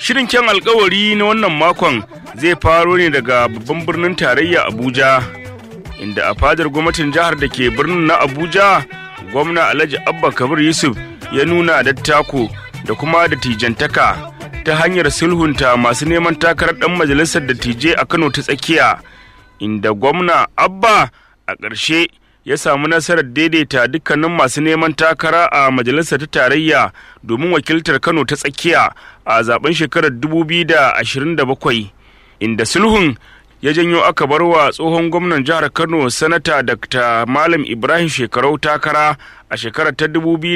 Shirin kyan alkawari na wannan makon zai faro ne daga babban birnin tarayya Abuja, inda a fadar gwamnatin jihar da ke birnin na Abuja, gwamna Alhaji Abba Kabir Yusuf ya nuna dattako da kuma dattijantaka ta hanyar sulhunta masu neman takarar ɗan majalisar dattijai a Kano ta tsakiya, inda gwamna Abba a ƙarshe ya samu nasarar daidaita dukkanin masu neman takara a majalisar ta tarayya domin wakiltar Kano ta tsakiya a zaben shekarar 2027 inda sulhun ya janyo aka bar wa tsohon gwamnan jihar Kano sanata Dr. Malam Ibrahim Shekarau takara a shekarar ta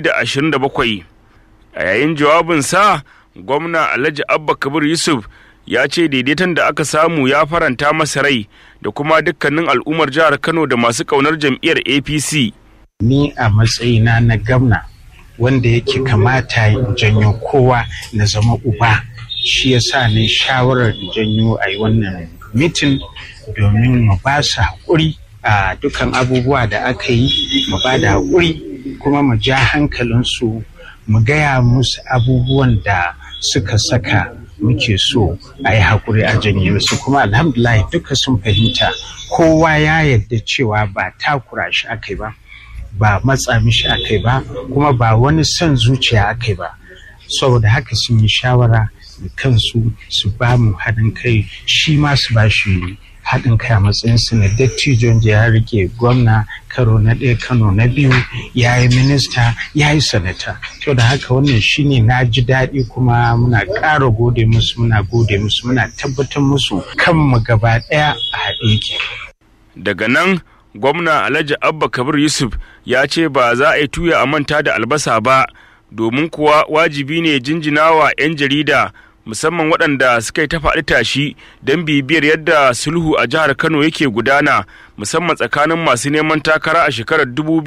2027 a yayin jawabinsa gwamna Alhaji Abba Kabir Yusuf ya ce daidaiton da aka samu ya faranta masa rai da kuma dukkanin al'ummar jihar Kano da masu ƙaunar jam'iyyar APC. Ni a matsayina na gamna wanda yake kamata in janyo kowa na zama uba shi ya sa ni shawarar janyo a yi wannan mitin domin mu ba su haƙuri a dukkan abubuwa da aka yi mu ba da haƙuri kuma mu ja hankalinsu mu gaya musu abubuwan da suka saka muke so a yi haƙuri a janye su kuma alhamdulahi duka sun fahimta kowa ya yarda cewa ba takura shi aka ba ba matsa mishi aka ba kuma ba wani son zuciya aka ba saboda haka sun yi shawara da kansu su ba mu haɗin kai shi ma su ba shi haɗin kai a matsayinsu na dattijon da ya rike gwamna karo na ɗaya kano na biyu ya yi minista ya yi sanata to da haka wannan shine na ji daɗi kuma muna ƙara gode musu muna gode musu muna tabbatar musu kanmu gaba ɗaya a haɗe yake. daga nan gwamna alhaji abba kabir yusuf ya ce ba za a yi tuya a manta da albasa ba domin kuwa wajibi ne jinjinawa 'yan jarida musamman waɗanda suka yi ta faɗi tashi don bibiyar yadda sulhu a jihar Kano yake gudana musamman tsakanin masu neman takara a shekarar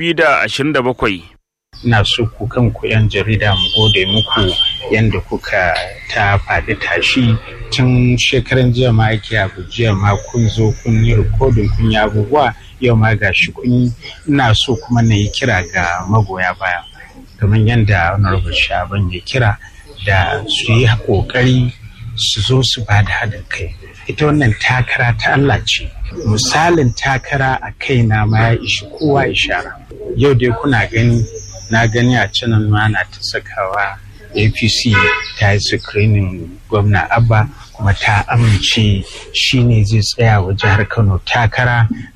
2027. Ina so ku kanku 'yan jarida mu gode muku yadda kuka ta faɗi tashi tun shekaran jiya ma ake abu jiya ma kun zo kun yi rikodin kun yi abubuwa yau ma ga shi kun yi ina so kuma na yi kira ga magoya baya kamar yadda honorable shaban ya kira da su yi kokari su zo su ba da haɗin kai ita wannan takara ta Allah ce misalin takara a kaina ma ya ishi kowa ishara yau dai kuna gani na gani a canan ma na ta sakawa apc ta yi screening gwamna abba kuma ta amince shi ne zai tsaya wa jihar kano takara a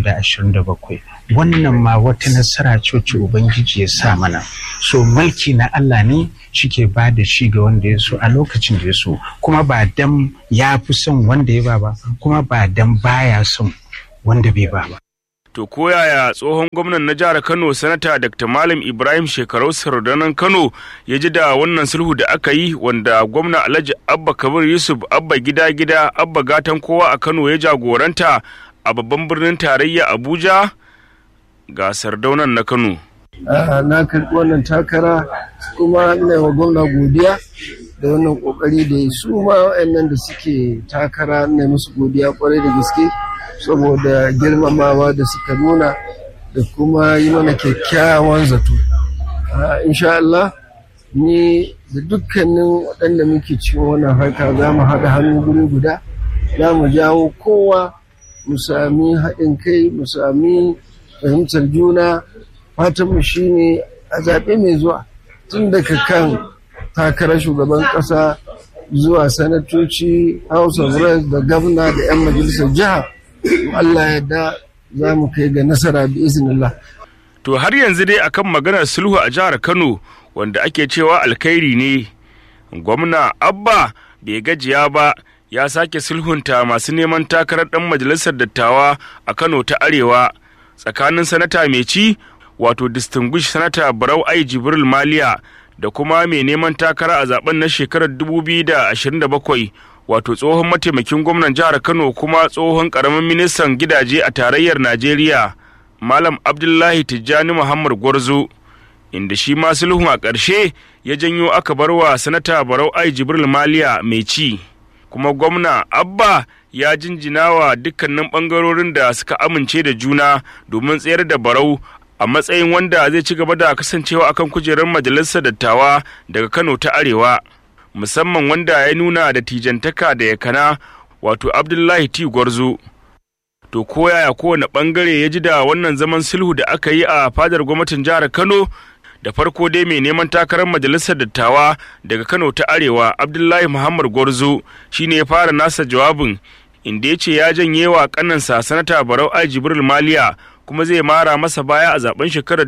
2027 wannan ma wata nasara coci ubangiji ya sa mana so mulki na allah ne shike ba da shi ga wanda ya so a lokacin da ya so kuma ba dan ya fi son wanda ya ba ba kuma ba dan baya son wanda bai ba ba To koyaya tsohon gwamnan na jihar Kano sanata Dr. Malam Ibrahim Shekarau Sardanan Kano ya ji da wannan sulhu da aka yi wanda gwamna Alhaji Abba Kabir Yusuf Abba gida gida Abba gatan kowa a Kano ya jagoranta a babban birnin tarayya Abuja ga Sardaunan na Kano. Na karɓi wannan takara kuma ina wa gwamna godiya da wannan kokari da su ma waɗannan da suke takara na musu godiya kwarai da gaske. saboda girmamawa da suka nuna da kuma yi mana kyakkyawan zato insha Allah ni da dukkanin waɗanda muke cikin wannan harka za mu haɗa hannu guri guda za mu jawo kowa mu sami haɗin kai mu sami fahimtar juna fatanmu shine a zaɓe mai zuwa tun daga kan takarar shugaban ƙasa zuwa sanatoci house of reps da gwamna da 'yan majalisar jiha Allah ya da za mu kai ga nasara bi iznillah. To har yanzu dai akan maganar sulhu a jihar Kano wanda ake cewa alkhairi ne. Gwamna Abba bai gajiya ba ya sake sulhunta masu neman takarar ɗan majalisar dattawa a Kano ta Arewa tsakanin sanata mai ci wato distinguished sanata Barau Ai Jibril Maliya da kuma mai neman takara a zaben na shekarar 2027 wato tsohon mataimakin gwamnan jihar Kano kuma tsohon karamin ministan gidaje a tarayyar Najeriya Malam Abdullahi Tijjani Muhammad Gwarzo inda shi ma sulhun a ƙarshe ya janyo aka bar wa sanata Barau Ai Jibril Maliya mai ci kuma gwamna Abba ya jinjina wa dukkanin ɓangarorin da suka amince da juna domin tsayar da Barau a matsayin wanda zai ci gaba da kasancewa akan kujerar majalisar dattawa daga Kano ta Arewa. musamman wanda ya nuna da tijantaka da yakana wato abdullahi t gwarzo to ko yaya kowane bangare ya ji da wannan zaman sulhu da aka yi a fadar gwamnatin jihar kano da farko dai mai neman takarar majalisar dattawa daga kano ta arewa abdullahi muhammad gwarzo shine ya fara nasa jawabin inda ya ce ya janye wa kanansa sanata barau ai jibril maliya kuma zai mara masa baya a zaben shekarar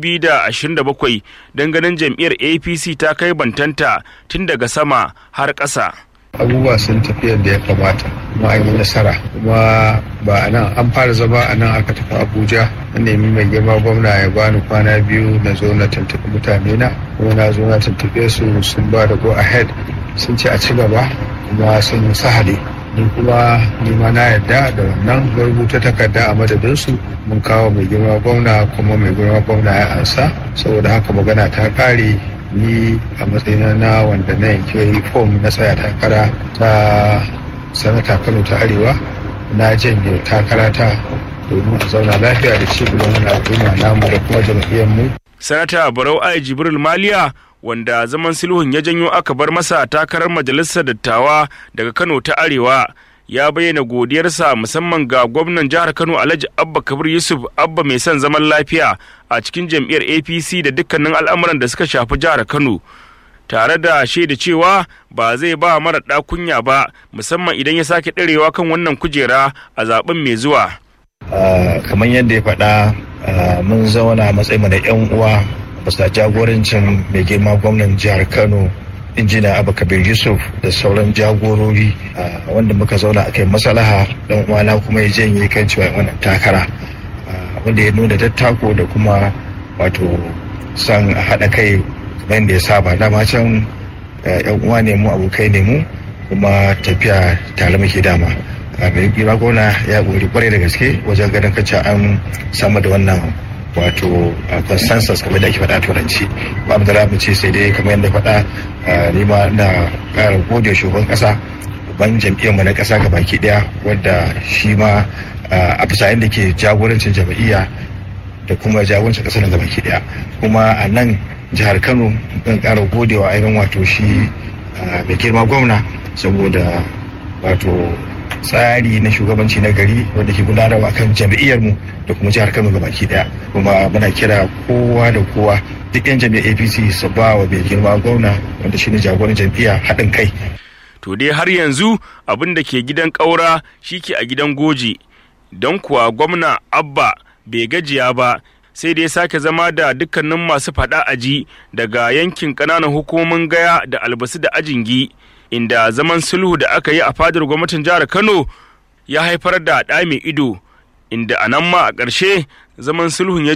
2027 don ganin jam'iyyar apc ta kai bantanta tun daga sama har ƙasa. abubuwa sun tafi yadda ya kamata kuma an yi nasara kuma ba a nan an fara zama a nan aka tafi abuja na nemi mai girma gwamna ya bani kwana biyu na zo na tuntuɓi mutane na kuma na zo na tuntuɓe su sun ba da go ahead sun ce a ci gaba kuma sun yi sahali ni kuma nima na yarda da wannan rubuta takarda a madadinsu mun kawo mai girma gwamna kuma mai girma gwamna ya ansa saboda haka magana ta kare ni a matsayina na wanda na yanke fom na tsaya takara ta sanata kano ta arewa na janye takara ta domin a zauna lafiya da ci gaban wani al'umma namu da kuma jam'iyyar mu sanata barau ai jibril maliya wanda zaman sulhun ya janyo aka bar masa takarar majalisar dattawa daga kano ta arewa ya bayyana godiyarsa musamman ga gwamnan jihar kano alhaji abba kabir yusuf abba mai son zaman lafiya a cikin jam'iyyar apc da dukkanin al'amuran da suka shafi jihar kano tare da shaida cewa ba zai ba mara ɗakunya ba musamman idan ya sake ɗarewa kan wannan kujera a zaben mai zuwa kamar yadda ya faɗa mun zauna matsayin da 'yan uwa bisa jagorancin mai girma gwamnan jihar kano injina abu kabir yusuf da sauran jagorori wanda muka zauna a kai masalaha dan uwana kuma ya janye kan cewa wannan takara wanda ya nuna dattako da kuma wato san haɗa kai kamar yadda ya saba dama can yan uwa ne mu abokai ne mu kuma tafiya tare muke dama mai girma gwamna ya gori kwarai da gaske wajen ganin kacce an samu da wannan wato consensus kamar da ake faɗa turanci ba mu da mu ce sai dai kamar yadda faɗa ni ma na ƙara gode shugaban ƙasa ban jam'iyyarmu na ƙasa ga baki ɗaya wadda shi ma a bisa yadda ke jagorancin jam'iyya da kuma jagorancin ƙasar ga baki ɗaya kuma a nan jihar kano zan ƙara gode wa ainihin wato shi mai girma gwamna saboda wato tsari na shugabanci na gari wanda ke gudanarwa kan jam'iyyarmu da kuma jihar Kano baki daya kuma muna kira kowa da kowa duk yan jam'iyyar APC su ba wa mai girma gwamna wanda shine jagoran jam'iyya haɗin kai to dai har yanzu abin da ke gidan ƙaura shi ke a gidan goji don kuwa gwamna abba bai gajiya ba sai da ya sake zama da dukkanin masu faɗa aji daga yankin ƙananan hukumomin gaya da albasu da ajingi inda zaman sulhu da aka yi a fadar gwamnatin jihar Kano ya haifar da ɗa mai ido inda a nan ma a ƙarshe zaman sulhun ya